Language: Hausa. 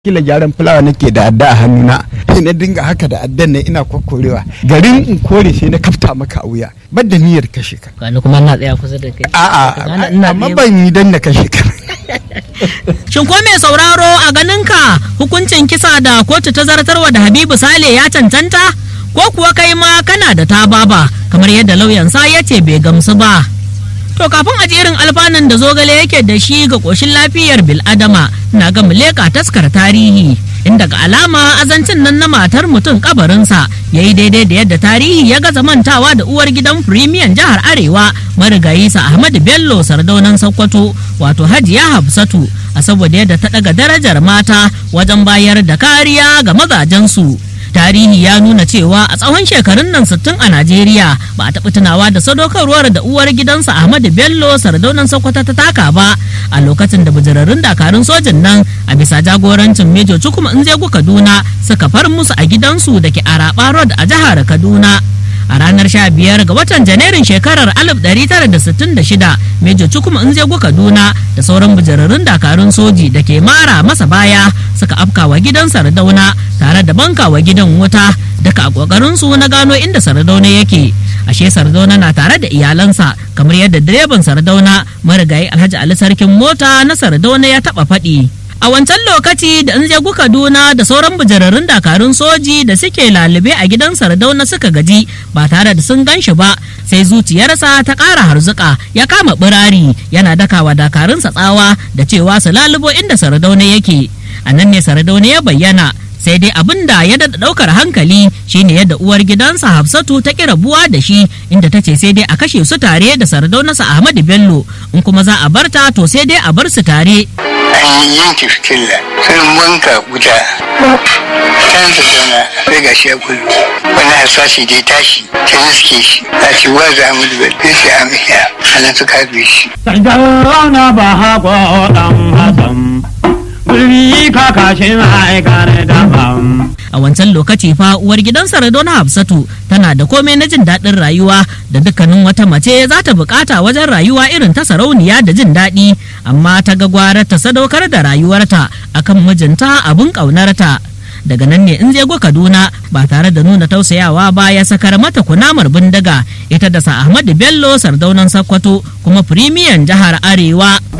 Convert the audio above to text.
kila gyaran fulawa nake da adda a hannuna sai na dinga haka da addan nan ina kokorewa garin in kore sai na kafta maka a wuya ban da niyyar kashe ka Gani kuma na tsaya kusa da kai. a'a Ina amma tsaye. ban yi dan na kashe ka Shin ko mai sauraro a ganinka hukuncin kisa da kotu ta zartarwa da Habibu Sale ya cancanta? Ko kuwa kai ma kana da tababa kamar yadda lauyansa ya ce bai gamsu ba. To kafin a jerin alfanun da zogale yake da shi ga ƙoshin lafiyar bil'adama na ga muleka taskar tarihi inda ga alama azancin nan na matar mutum kabarinsa ya yi daidai da yadda tarihi ya gaza mantawa da uwar gidan firimiyan jihar arewa marigayi sa ahmadu bello sardaunan sokoto wato hajiya hafsatu a saboda yadda ta daga darajar mata wajen bayar da kariya ga mazajensu tarihi ya nuna cewa a tsawon shekarun nan 60 a najeriya ba a taɓa tunawa da sadaukarwar da uwar gidansa ahmadu bello sardaunan sokoto ta taka ba a lokacin da bijirarrun dakarun sojin nan a bisa jagorancin mejo cukuma inzegu kaduna suka far musu a gidansu da ke araba road a jihar kaduna a ranar 15 ga watan janairun shekarar 1966 mejo cukuma inzegu kaduna da sauran bijirarrun dakarun soji da ke mara masa baya suka afkawa gidan sardauna tare da bankawa gidan wuta daga a kokarin su na gano inda sardauna yake ashe sardauna na tare da iyalansa kamar yadda direban sardauna marigayi alhaji ali sarkin mota na sardauna ya taba faɗi a wancan lokaci da in zegu kaduna da sauran bijirarrun dakarun soji da suke lalube a gidan sardauna suka gaji ba tare da sun gan shi ba sai zuciyarsa ta ƙara harzuka ya kama birari yana dakawa dakarunsa tsawa da cewa su lalubo inda sardauna yake a nan ne sardauna ya bayyana sai dai abin da ya daɗa ɗaukar hankali shine yadda uwar gidansa hafsatu ta ƙi rabuwa da shi inda ta ce sai dai a kashe su tare da sardaunarsa ahmadu bello in kuma za a barta to sai dai a bar su tare an yanke fitilla sun wanka wuta kan su zauna sai ga shi ya kullu wani harsashi dai tashi ta riske shi a ce wa za mu da bai sai a miya sannan suka bi shi Sardauna ba haƙo ɗan Hassan, gulbi kakashin aikar daban. a wancan lokaci fa uwar gidan Saradona Hafsatu tana da komai na jin daɗin rayuwa da dukkanin wata mace za ta bukata wajen rayuwa irin ta sarauniya da jin daɗi amma ta ga gwarar ta sadaukar da rayuwarta akan mijinta abin ƙaunarta daga nan ne in go Kaduna ba tare da nuna tausayawa ba ya sakar mata kunamar bindiga ita da sa Ahmadu Bello sardaunan Sakkwato kuma firimiyan jihar Arewa